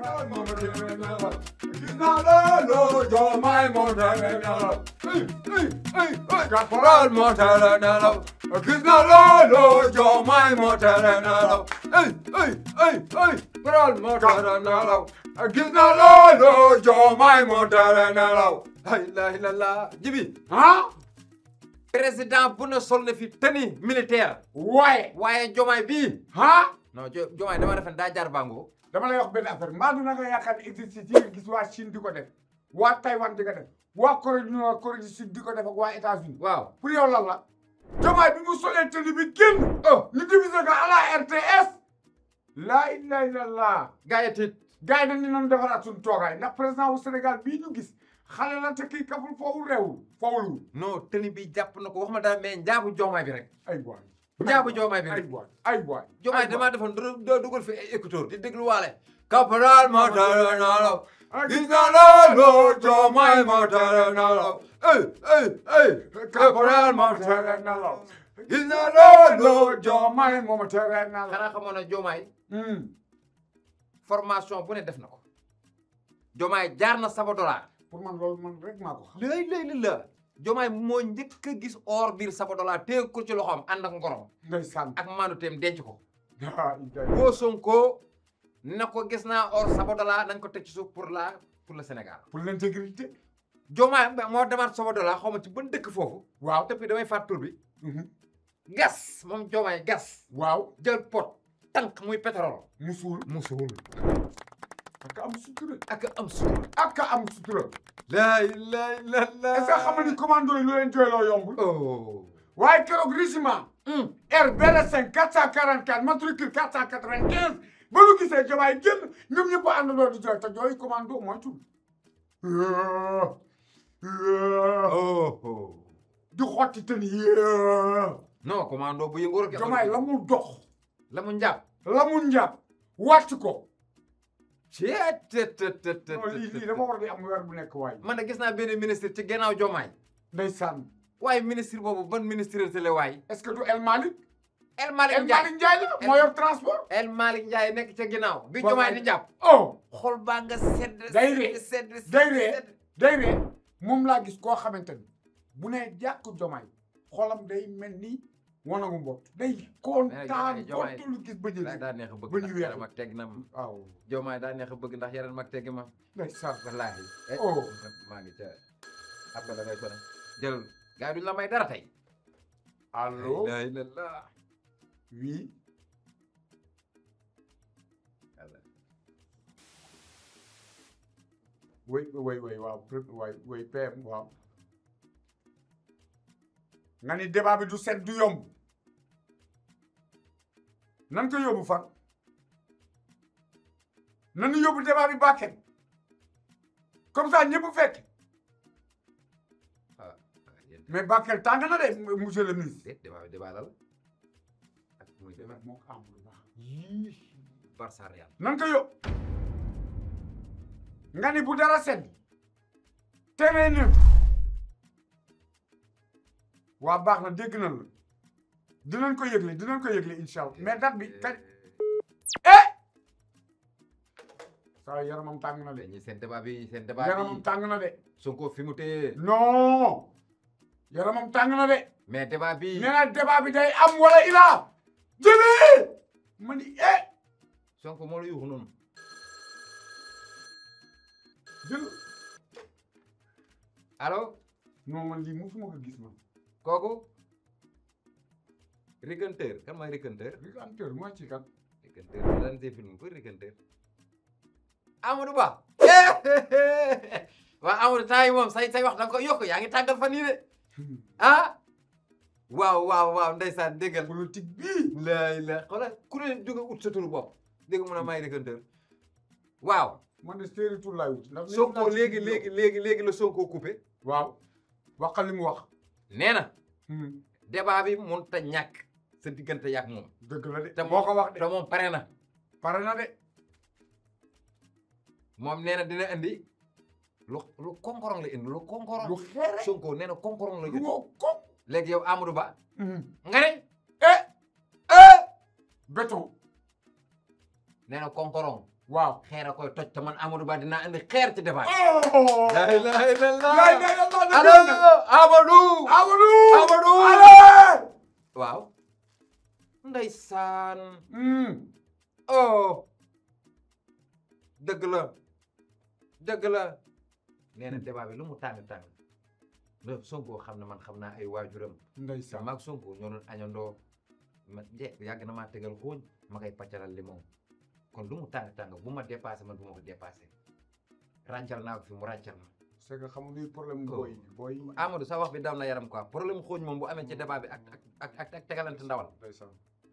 caporal moo ma tere nelaw gis naa loolu Diomaye moo tere nelaw caporal moo tere nelaw gis naa loolu Diomaye moo tere nelaw caporal moo tere nelaw gis naa loolu Diomaye moo tere nelaw la ilaha illallah jibi ah président bu ne sol na fi tenue militaire waaye waaye jomaay bii ah non jo jomaay dama defen daa jaar bango dama lay wax benn affaire mbaa du na nga yaakaar ne exercice yi nga gis waa Chine di ko def waa Taïwan di ko def waa Corée du Nord Corée du Sud di ko def ak waa États-Unis waaw pour yow lan la Diomaye bi mu solee tenue bi génn ñu divisé ko à la RTS laa ilaha illallah gaa yi tiit gars yi dañu doon defaraat suñu toogaay ndax président wu Sénégal bii ñu gis xale la te kii kaful foowul réewul foowul non tenue bi jàpp na ko wax ma daal mais njaabu jomaay bi rek ay boy njaabu jomaay bi ay rek boy ay boy jomaay damaa defoon doo doo dugal fi ay écouteur di déglu waale caporal moo tere nelaw gis naa loolu Diomaye moo tere nelaw caporal moo tere nelaw gis naa loolu Diomaye moo tere nelaw xanaa xamoon na jomaay formation bu ne def na ko jomaay jaar na Sabodala pour man loolu man rek maa ko xam léegi léegi la jomaay moo njëkk a gis or biir Sabodala téye ko ci loxoom ànd ak ngorom ndeysaan ak maanu teem denc ko ah boo Sonko na ko gis naa or Sabodala nañ ko teg ci suuf pour la pour le Sénégal pour l'intégrité jomaay moo demaat Sabodala xaw ma ci ban dëkk foofu waaw depuis damay fàtt tur bi gas moom jomaay gas waaw jël pot tànk muy pétrole musuul musul ak am sutura ak am sutur ak am sutura laa ilaaha illallaah est-ce que xam nga ni commando yi lu leen jooyloo yombul oh waaye keroog régiment RBL5 444 matricule 495 ba lu gisee Diomaye génn ñoom ñëpp a àndandoo di jooy te jooy commando moytul oh di xotti te ni non commando bu yëngu rek Diomaye la mu dox la mu njàpp la mu njàpp wàcc ko ceet tet tet tet non lii lii dama war di am weer bu nekk waay man de gis naa benn ministre ci gannaaw Diomaye ndeysaan waaye ministre boobu ban ministre te la waay est-ce que du El Malick El Malick El Ndiaye Malick Ndiaye la moo yor transport El Malick Ndiaye nekk ca ginnaaw bi Waaw, Diomaye waay. di jàpp oh xol baa nga sedd Day ree. sedd sedd day ree sedd. day ree moom laa gis koo xamante ni bu nee jàkk Diomaye xolam day mel ni wanagu mbott day kontaan Diomaye- kontu lu gis ba daa jëli daa neex a bëgg Ba ñu ndax weex. yaram ak teg na ma waaw Diomaye daa neex a bëgg ndax yaram ak teg ma ndeysaan wallaahi eh, Oh. maa ngi ca après da ngay sonné jël gars yi duñu la may dara tey allo la ilaha illallah oui oui oui oui waaw pré- waay oui PM waaw nga ni débat bi du set du yomb nan ko yóbbu fan nanu yóbbu débat bi Bakel comme ça ñëpp fekk ah yéen mais Bakel tàng na de monsieur le ministre déet débat bi débat la la ak muy débat moo ko amul baax Barça Real nan ko yóbbu nga ni bu dara sedd teree na waa baax na dégg na la dinañ ko yëgle dinañ ko yëgle incha allah mais date bi kañ eh saa yaramam tàng na de dañuy seen débat bi seen débat yaramam bi tàng na de Sonko fi mu téye non yaramam tàng na de mais débat bi nee na débat bi day am wala ilaa jëli ma ni eh Sonko moo la yuuxu noonu jël allo non man lii mosuma ko gis man kooku riganteur kan mooy riganteur riganteur mooy ci kan riganteur da daan see film ko riganteur Amadou Ba waaw Amadou temps yi moom say say wax da nga ko yokk yaa ngi tàggal fan yii de ah waaw waaw waaw ndeysaan déggal politique bii laay la xoolal ku ne jóge ut sa turu bopp dégg mun a may riganteur waaw man de séeri tur laay wut ndax Sonko léegi léegi léegi léegi la Sonko coupé waaw waxal li mu wax nee na débat bi mun ta ñàkk sa diggante yàgg moom dëgg la de te moo ko wax de te moom pare na pare na de moom nee na dina indi lu lu konkorong la indi lu konkorong lu xeere Sonko nee na konkorong la lu indi woo ko léegi yow Amadou Ba nga ne eh eh béton nee na konkorong waaw xeer a koy toj te man Amadou Ba dinaa indi xeer ci débat oh la ilaha illallah lay lay yàlla na allo Amadou Amadou Amadou allez waaw ndeysaan hmm oh dëgg la dëgg la nee na débat bi lu mu tàng tàng le Sonko xam ne man xam naa ay waajuram ndeysaan maag Sonko ñoo doon añandoo ma njëkk yàgg na maa tegal xooñ ma koy paccaral limon kon lu mu tàng tàng bu ma dépassé man bu ma ko dépassé ràncal naa ko fi mu ràncal ma c'est que xam nga luy problème Oh. booy booy Amadou sa wax bi daw na yaram quoi problème xooñ moom bu amee ci débat bi ak ak ak ak tegalante ndawal ndeysaan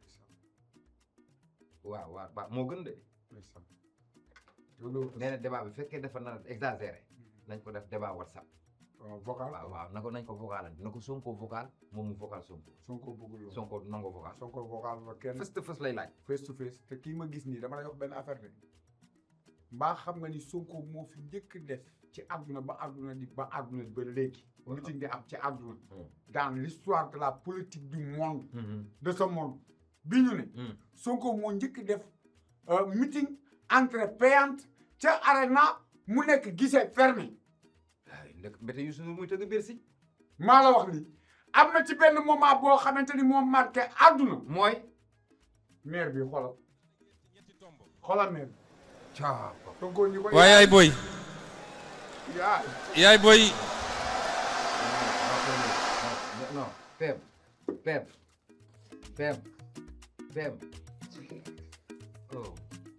waaw waaw waaw moo gën de ndeysaan loolu nee na débat bi fekkee dafa nar a exagéré nañ ko def débat whatsapp waaw vocal waaw waaw na ko nañ ko vocalante na ko Sonko vocal moom mu vocal Sonko Sonko bëggul loolu Sonko du nango vocal Sonko vocal ba kenn fës te fës lay laaj face to face te kii ma gis nii dama lay wax benn affaire de mbaa xam nga ni Sonko moo fi njëkk def ci àdduna ba àdduna di ba àdduna ba léegi meeting di am ci àdduna dans l'histoire de la politique du monde de ce monde bi ñu ne Sonko moo njëkk def euh, meeting entrée payante ca arena mu nekk guichet fermé ay ndek mbete Youssou Ndour muy tëgg biir si maa la wax li am na ci benn moment boo xamante ni moo marqué àdduna mooy maire bi xoolal xoolal maire bi caa Sonko ñi ko waaye yaay boy yaa yaay boy non Pem Pem Pem Pem oh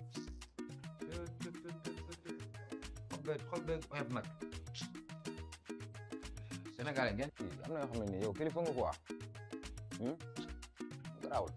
xob beeg xob beeg oyof nag Sénégalais ngeen kii am na yoo xam ne nii yow kilifa nga quoi garaawul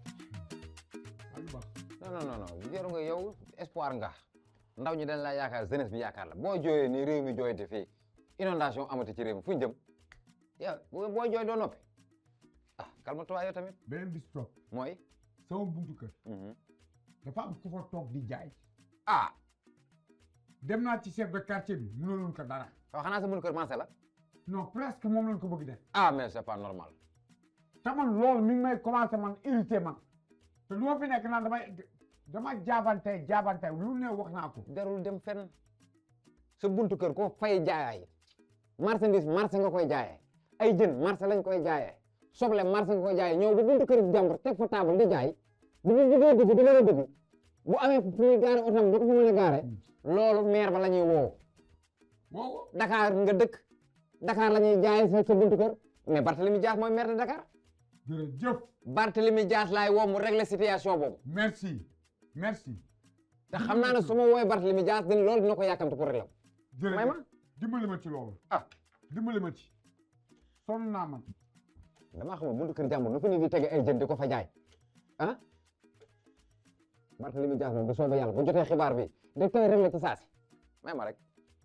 non non non non jaru nga yow espoir nga ndaw ñi dañ laa yaakaar jeunesse bi yaakaar la boo jooyee nii réew mi jooyte fii inondation amati ci réew mi fu ñu jëm yow boo boo jooy doo noppi ah calme-toi yow tamit beneen bis toog mooy sama buntu kër mhm. dafa am ku fa toog di jaay ah dem naa ci chef de quartier bi mënuluñ ko dara waaw xanaa sa mënu kër mancé la non presque moom lañ ko bëgg def ah mais c'est pas normal te man loolu mi ngi may commencé man irrité man te lu ma fi nekk naan damay dama jaabante jaabante lu ne wax naa ko jarul dem fenn sa buntu kër ko fay jaayaay marchandise marché nga koy jaayee ay jën marché lañ koy jaayee soble marché nga koy jaayee ñëw bu buntu kër jàmbur teg fa table di jaay bu bu bëggee dugg di mën a dugg bu amee fu muy gaare otam du ko fa mën a gaare loolu maire ba la ñuy woo wow Dakar nga dëkk Dakar la ñuy jaayee sa sa buntu kër mais Barthélemy Dias mooy maire de Dakar jërëjëf Barthélemy Dias laay woo mu régler situation boobu merci merci te xam naa ne su ma woowee Barthélemy Dias din loolu dina ko yàkkamte pour régler may jërëjëf ma dimbali ma ci loolu ah dimbali ma ci sonn naa man damaa xamul buntu kër jàmbur nu fa nit di tege ay jën di ko fa jaay ah Barthélemy Dias moom bu soobee yàlla bu jotee xibaar bi da koy réglé ci saasi may ma rek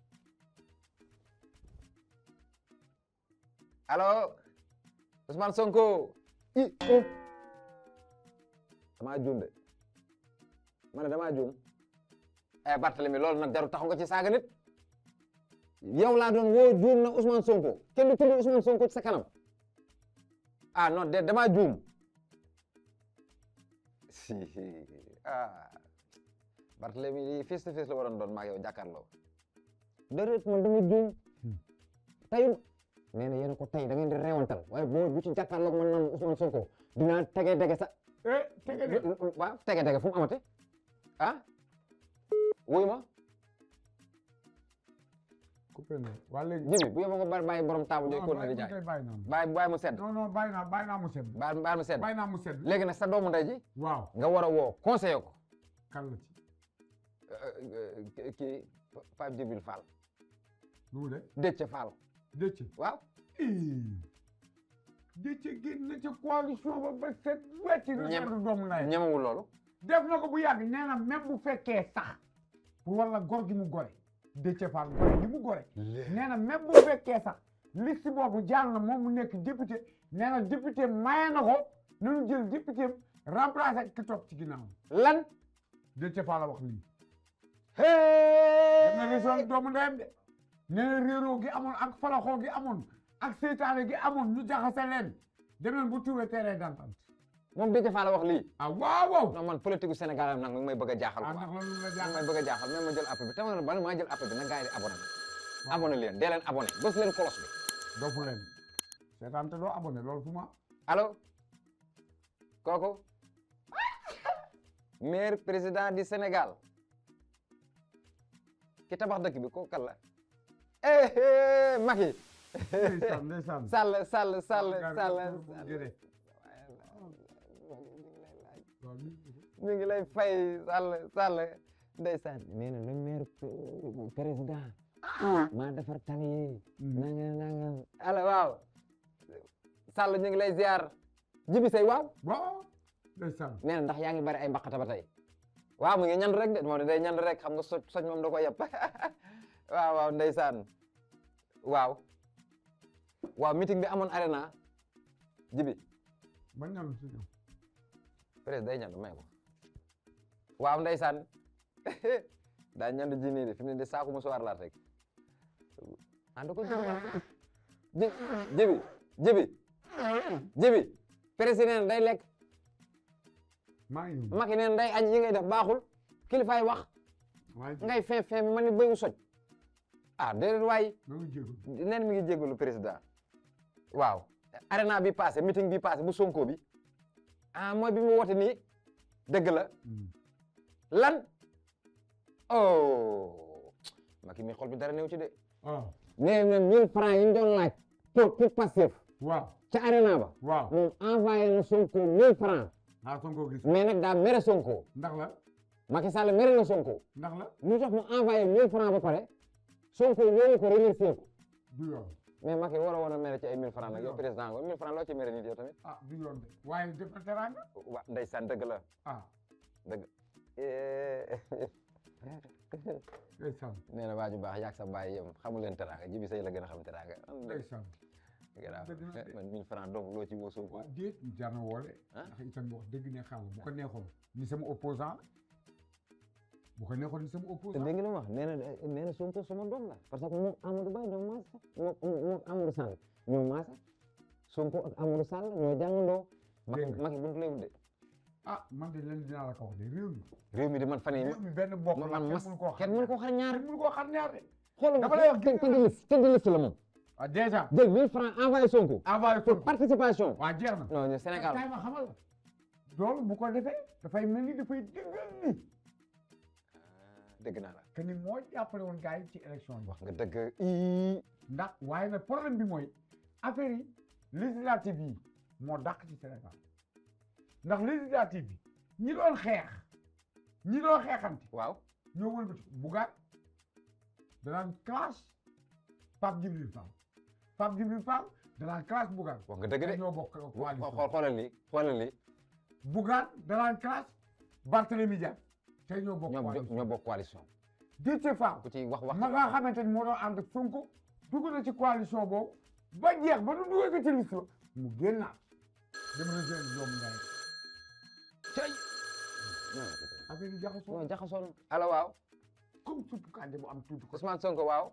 allo Ousmane Sonko i oh damaa juum de ma ne damaa juum eh Barthélemy loolu nag jaru taxu nga ci saaga nit yow laa doon woo juum na Ousmane Sonko kenn du tudd Ousmane Sonko ci sa kanam ah non de damaa juum si ah Barthélemy lii face to face la waroon doon maa yow jàkkaarloo déedéet man dama juum tey nee na yéen a ko tey da ngeen di reewantal waaye boo bu ci jàkkaarloog man naan Ousmane Sonko dinaa tege dege sa eh tege de waaw tege dege fu mu amate ah wuy ma coupé na waa léegi jibi bu yóbbu nga bàyyi bàyyi borom taabu jooy non ko na di bàyyi jaay bàyyi naa mu bàyyi bàyyi mu sedd non non bàyyi naa bàyyi naa mu sedd bàyyi bàyyi mu sedd bàyyi naa mu sedd léegi nag sa doomu ndey ji waaw nga war a woo conseiller ko kan la ci euh, kii Pape Djibril Fall lu mu de Déthié Fall dëcc waaw dëcc génn na ci coalition ba ba set wetti na Ñem- du doomu ndey ñemewul loolu def na ko bu yàgg nee na même bu fekkee sax pour wala gor gi mu gore Déthié Fall gore gi mu gore nee na même bu fekkee sax liste boobu jàll na moom mu nekk député nee na député maye na ko nañu jël député remplacé ki topp ci ginnaaw lan Déthié Fall la wax lii hey def na région doomu ndeyam de nee na réeroo gi amoon ak falaxoo gi amoon ak seytaane gi amoon ñu jaxase leen demeen bu tuwee terrain d'entente moom Déthié Fall wax lii ah waaw waaw non man politique gu Sénégal am nag mi ngi may bëgg a jaaxal ah quoi ndax loolu la mi ngi jaaxal may bëgg a jaaxal même ma jël appel bi te man bala maa jël appel bi na gars yi di abonné abonné leen dee leen abonné bës leen kolos bi dofu leen seetaan te doo abonné loolu fu ma allo kooku maire président du Sénégal ki tabax dëkk bi kooku kan la eh eh Macky ndeysaan ndeysaan Sall Sall Sall Gar- Sall gar- jërë. waaw mi- ñu ngi lay fay Sall Sall ndeysaan nee na le maire pr- président maa defar tali yi nanga nanga ala waaw Sall ñu ngi lay ziar jibi say waaw waaw ndeysaan nee na ndax yaa ngi bari ay mbaqata ba tey waaw mu ngi ñand rek de moom day ñand rek xam nga soj soj moom da ko yëpp waaw waaw ndeysaan waaw waaw meeting bi amoon arena jibi man ñam si ñoom peut-être day ñand may ko waaw ndeysaan daa ñand ji nii de fi mu ne de saaku mu soir laa teg ah da ko ji jibi jibi jibi président day lekk maa ngi ñëw Macky neen day añ yi ngay def baaxul kilifaay wax waaye ngay fin fin bi man ni béyu soj ah déedéet waay maa ngi jégalu neen mi ngi jégalu président waaw arena bi passé meeting bi passé bu sonko bi ah mooy bi mu woote nii dëgg la lan oh Macky mi xol bi dara néew ci de ah nee na mille francs yi ñu doon laaj pour pour Pastef waaw ca arena ba waaw moom envoyé na sonko mille francs ah Sonko gis mais nag daa mere sonko ndax la Macky Sall mere na sonko ndax la lu tax mu envoyé 1000 francs ba pare Sonko woowu ko remercier ko du yoon mais Macky war a woon a mere ci ay 1000 francs nag yow président nga 1000 francs loo ci mere nit yow tamit ah du yoon de waaye def na teraanga wa ndeysaan dëgg la ah dëgg ndeysaan nee na waa ju baax yaag sa bàyyi yem xamu leen teraanga jibi say la gën a xam teraanga ndeysaan gannaaw dëgg la de. man 1000 francs donc loo ci woo Sonko waaw déet jar na woole Ah. ndax itam wax dëgg ne xam bu ko neexoon ni sama opposant la bu ko neexoon ni sama te opposant dégg nga li mu wax nee na nee na Sonko sama doom la parce que moom Amadou Ba ñoo maase moom moom Amadou Sall ñoo maase Sonko ak Amadou Sall ñoo jàngandoo Macky Dégg nga. Macky buntu lay wut de ah man de leen dinaa la ko wax de réew mi réew mi di man fan yii réew mi benn bokk la man mas kenn mënu koo kenn mënu koo xar ñaar kenn mënu koo xam ñaar de xoolal Dama lay wax tëdd tëdd liste tëdd liste la moom ah déjà jël 1000 francs envoyé Sonko envoyé pour Sonko participation waa jeex na non ñu Sénégal kay ma xamal la loolu bu ko defee dafay mel ni dafay dëggal ni dégg naa la que ni moo jàppale woon gars yi ci élection yi wax nga dëgg ii ndax waaye nag problème bi mooy affaire yi législative yi moo dàq ci Sénégal ndax législative bi ñi doon xeex ñi doon xeexante waaw ñoo wëlbati Bougane danaan classe Pape Djibril Fall Pape Djibril Fall danaan classe Bougane wax nga dëgg te de ñoo bokk xool coalition xoolal lii xoolal lii Bougane danaan classe Barthélémy Dias te ñoo bokk ñoo coalition ñoo bokk coalition Déthié Fall ku ci wax wax ma nga xamante ni moo doon ànd ak Sonko dugg na ci coalition boobu ba jeex ba nu dugal ko ci liste ba mu génnaat dem rejoindre doomu ndey cay affaire yi jaxasoo non jaxasoon ala waaw comme suppu kànja bu am tuuti ko Ousmane Sonko waaw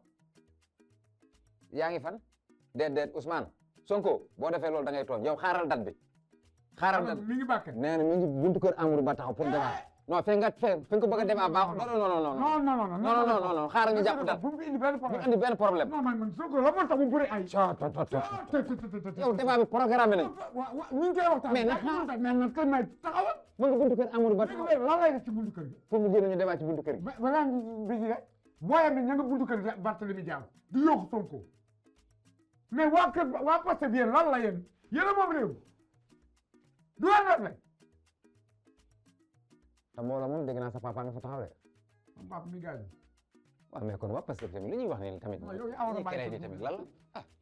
yaa ngi fan déet déet Ousmane Sonko boo defee loolu da ngay tooñ yow xaaral date bi xaaral date mi ngi bàkke nee na mi ngi buntu kër Amadou Ba taxaw pour débat non fe nga fe fi nga ko bëgg a débat baax non non non non non non non non non non non xaaral ñu jàpp date bu mu fi indi benn ñu problème andi benn problème non man man Sonko la moo tax mu bëri ay yow débat bi programme nañ wa wa ñu ngi koy waxtaan Mais nag mais mais nag kay may taxawal mu ngi buntu kër Amadou Ba taxaw léegi lan lay def ci buntu kër gi pour mu génn ñu débat ci buntu kër gi ba balaa bi ji rek booyam bi ña nga buntu kër gi Barthélemy Dias di yokk Sonko mais waa kër waa Pastef yéen lan la yéen yéen a moom réew du leen def rek te mbooloo moom dégg naa sa papa nga fa taxaw de papa mi gaañu waaw mais kon waa parce que tamit li ñuy wax nii tamit Non, yow yaa war a ñuy bàyyi créé sa nii tamit bopp. lan la ah